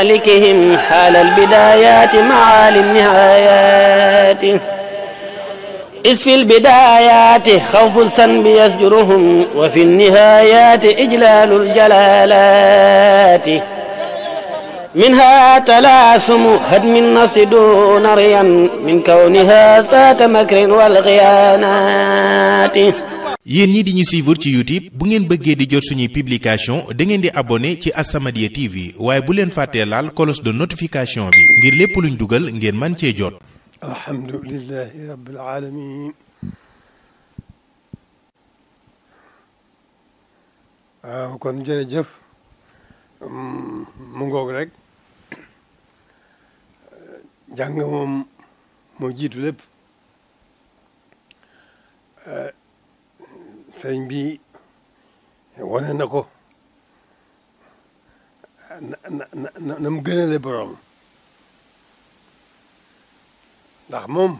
مالكهم حال البدايات معالي النهايات إذ في البدايات خوف الذنب يزجرهم وفي النهايات إجلال الجلالات منها تلاسم هدم النص دون ريا من كونها ذات مكر والغيانات yéen ñi di ñu suivre ci YouTube bu ngeen bëggee di jot suñuy publication da ngeen di abonné ci As-Samadiyya TV waaye bu leen fàttee laal cloche de notification bi ngir lépp luñ dugal ngeen man cee jot alhamdulilahi rabbil alamin waaw kon jërëjëf mu ngoog rek jàng moom moo jiitu lépp sëriñ bi wane na ko na na na na mu gënale borom ndax moom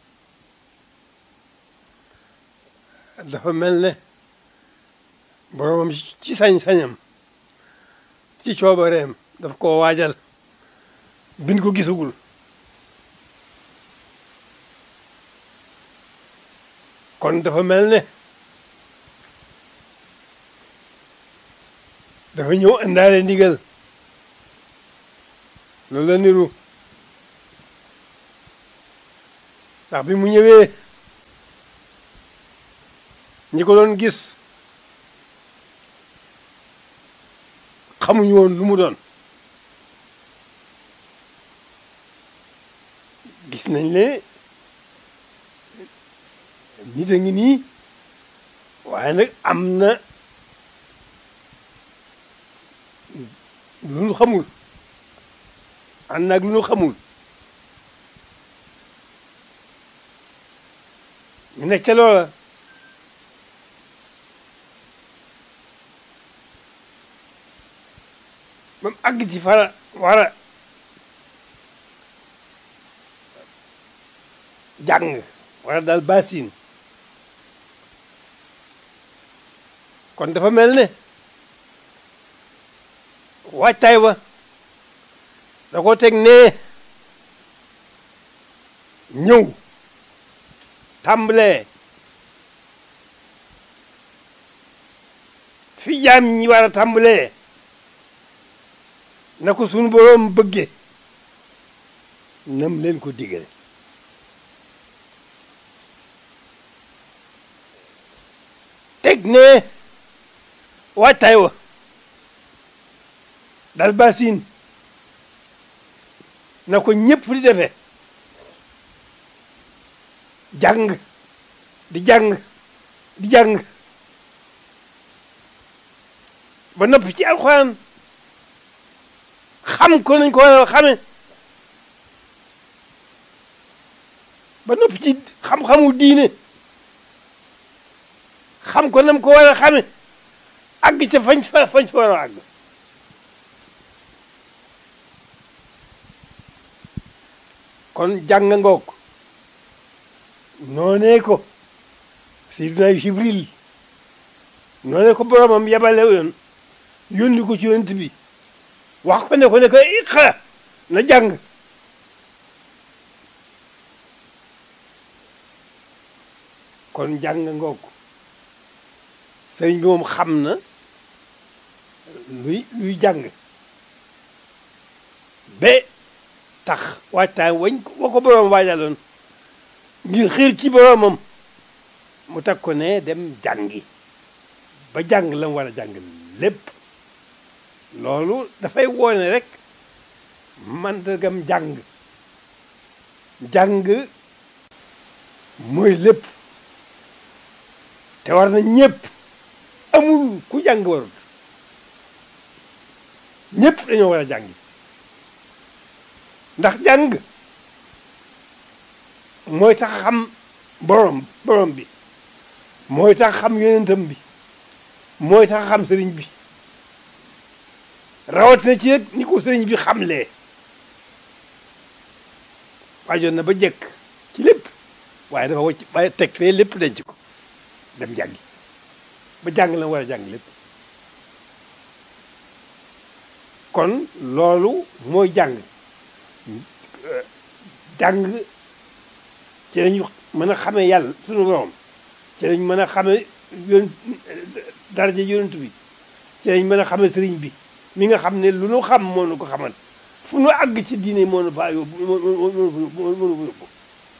dafa mel ne boromam ci sañ-sañam ci coobareem daf koo waajal bin ko gisagul kon dafa mel ne dafa ñëw indaale ndigal loolu la niru ndax bi mu ñëwee ñi ko doon gis xamuñu woon lu mu doon gis nañ ne nit a ngi nii waaye nag am na lu nu xamul ànd naag lu nu xamul ñu nekk ca loola ba mu àgg ci fara war a jàng war a daal basin kon dafa mel ne waajtaay wa da ko teg nee ñëw tàmbalee fi jaam ñi war a tàmbalee na ko sunu boroom bëgge nam leen ko digale teg ne waajtaay wa dal basin na ko ñëpp di defee jàng di jàng di jàng ba noppi ci alxuraan xam ko nañ ko war a xame ba noppi ci xam-xamu diine xam ko nam ko war a xame àgg ca fañ fa fañ fa war a àgg kon jàng ngoog noonee ko Seydina Jibril noonee ko boromam yabale yoon yónni ko ci yonent bi wax ko ne ko ne ko iqra na jàng kon jàng ngoog sëriñ bi moom xam na luy luy jàng ba tax waajtaay wañ wa ko boroom waajaloon ngir xiir ci boroomam mu teg ko ne dem jàngi ba jàng la mu war a jàng lépp loolu dafay woone rek mandargam jàng jàng mooy lépp te war na ñëpp amul ku jàng warul ñëpp dañoo war a jàngi ndax jàng mooy tax xam borom borom bi mooy tax xam yonentam bi mooy tax xam sëriñ bi rawatina ci nag ni ko sëriñ bi xamlee waajoon na ba jekk ci lépp waaye dafa wacc waaye teg fee lépp denc ko dem jàngi ba jàng la war a jàng lépp kon loolu mooy jàng jàng ci lañu mën a xamee yàlla sunu borom ci lañ mën a xamee yoon daraja yonent bi ci lañ mën a xamee sëriñ bi mi nga xam ne lu nu xam moo nu ko xamal fu nu àgg ci diine moo nu faa yóbbu moo moo moo nu yóbbu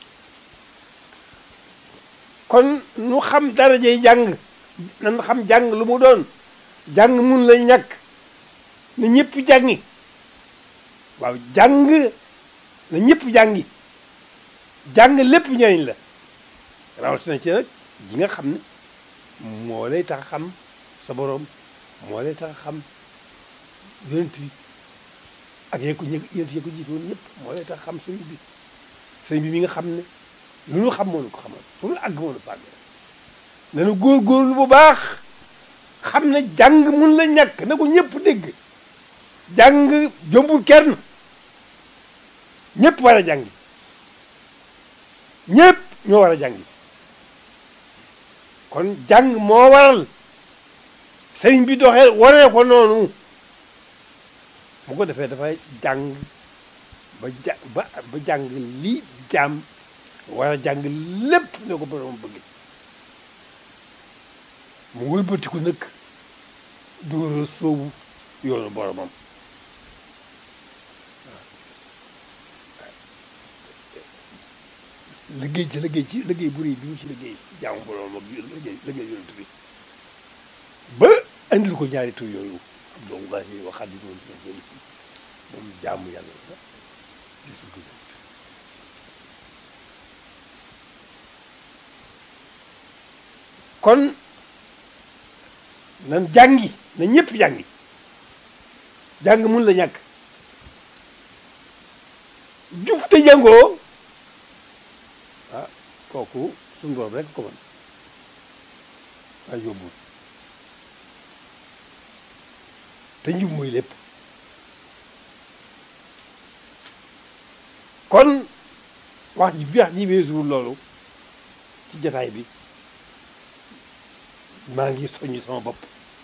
kon nu xam darajay jàng nan xam jàng lu mu doon jàng mun la ñàkk na ñëpp jàngi waaw jàng na ñëpp jàngi jàng lépp njëriñ la rawatina ci nag ji nga xam ne moo lay tax xam sa borom moo lay tax xam yonent bi ak yéen ko yonent yi ko jiitoon ñëpp moo lay tax xam sëriñ bi sëriñ bi mi nga xam ne lu nu xam moo nu ko xamal fu nu àgg moo nu fàgg nanu góorgóorlu bu baax xam ne jàng mun la ñàkk na ko ñëpp dégg jàng jombul kenn ñëpp war a jàngi ñëpp ñoo war a jàngi kon jàng moo waral sëriñ bi doxee waree ko noonu bu ko defee dafay jàng ba ja ba ba jàng lii jaam war a jàng lépp ne ko borom bëgg mu wëlbatiku nag dóora soobu yoonu boromam liggéey ci liggéey ci liggéey bu rëy bi mu ci liggéey jaamu boromam ak liggéey liggéey yonent bi ba andil ko ñaari tur yooyu Abdullahi wa Xaadimu moom jaamu yàlla la gisul ko kon nan jàngi na ñëpp jàngi jàng mun la ñàkk jub te jàngoo ah kooku suñu borom rek ko mën waaye yóbbul te njub mooy lépp kon wax ji wax ji weesuwul loolu ci jataay bi maa ngi soññi sama bopp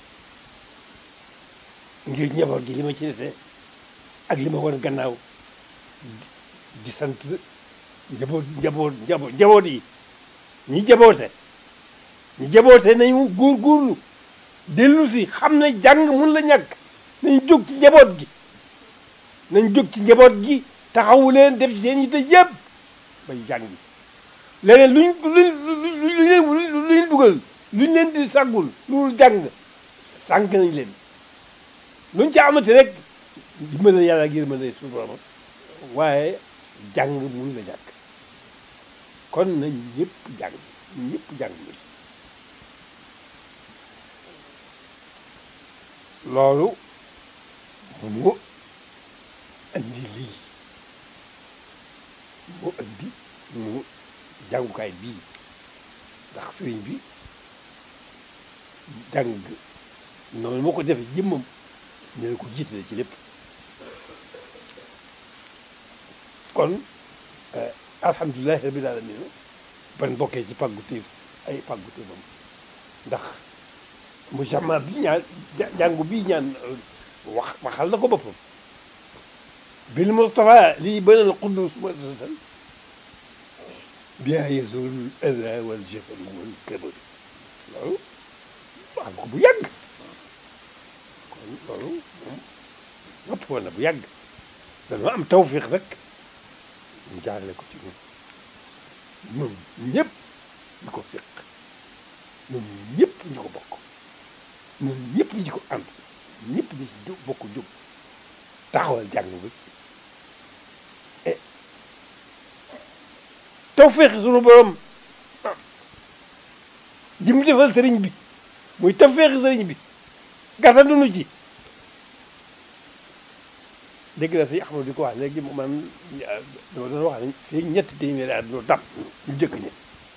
ngir njaboot gi li ma ci dese ak li ma woon gannaaw di sant njaboot njaboot njaboot njaboot yi ñi jaboote ñi jaboote nañu góorgóorlu dellu si xam ne jàng mun la ñàkk nañ jóg ci njaboot gi nañ jóg ci njaboot gi taxawu leen def ci seen yitte yëpp bay jàngi leneen luñ luñ luñ leen lu leen dugal luñ leen di sàggul loolu jàng sànq nañ leen luñ ci amati rek dimbale yàlla ngir mën a suñu borom waaye jàng mun la ñàkk kon nañ ñëpp jàng ñëpp jàng loolu mu andi lii mu andi mu jàngukaay bii ndax sëriñ bi jàng noonu moo ko defee jëmmam ñu ne ko jiitale ci lépp kon alhamdulilahi rabbil alamin ban bokkee ci pàggu téef ay pàggu téefam ndax mu jama bi ñaan jàngu bii ñaan wax waxal na ko boppam bil mustafa lii banal qudus muassasan biha yazul ada wal jafal wal kabar loolu wax ko bu yàgg kon loolu moom nopp woon na bu yàgg dañoo am tawfiq rek ñu jaarale ko ci ñun ñun ñëpp ñu ko fiq ñun ñëpp ñu ko bokk ñun ñëpp ñu ko ànd ñëpp ñu ci jóg bokk jóg taxawal jàng bi e tawfiq sunu borom ji mu defal sëriñ bi muy tawfiq sëriñ bi gàttandunu ci dégg na si Axmadu di ko wax léegi man dama doon wax ne fii ñetti téeméeri at ñu dab ñu jëkk ñi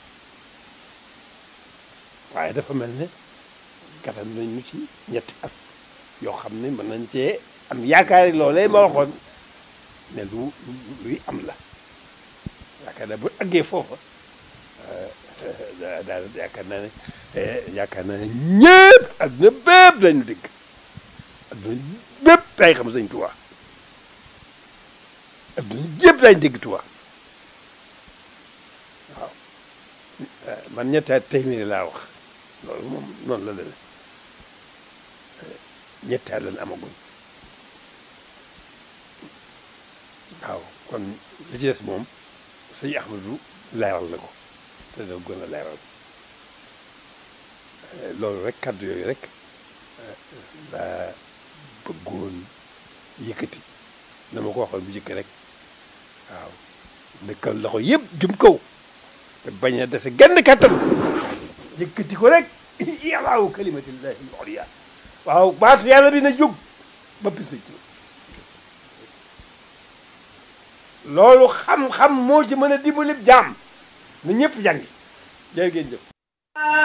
waaye dafa mel ne gàttal nañ ñu ci ñetti at yoo xam ne mën nañ cee am yaakaar yi loolee ma waxoon ne lu luy am la yaakaar naa bu àggee foofa daal yaakaar naa ne yaakaar naa ne ñëpp adduna bépp lañu dégg adduna bépp day xam sëñ Tuubaa adduna jépp dañ dégg Tuubaa waaw man ñetti at téeméeri laa wax loolu moom noonu la demee ñetti at lañ amaguñ waaw kon li ci des moom sëñ Ahmadu leeral na ko te da gën a leeral loolu rek kàddu yooyu rek laa bëggoon yëkkati na ma ko waxoon bu njëkk rek waaw dëkkal loxo yëpp jëm kaw te bañ a dese genn kàttan yëkkati ko rek yàllaawu kalimatillahi al-ulya waaw baatu yàlla bi na jóg ba bis na ci loolu xam-xam moo ci mën a dimbali jaam na ñëpp jàngi jërë ngeen jëf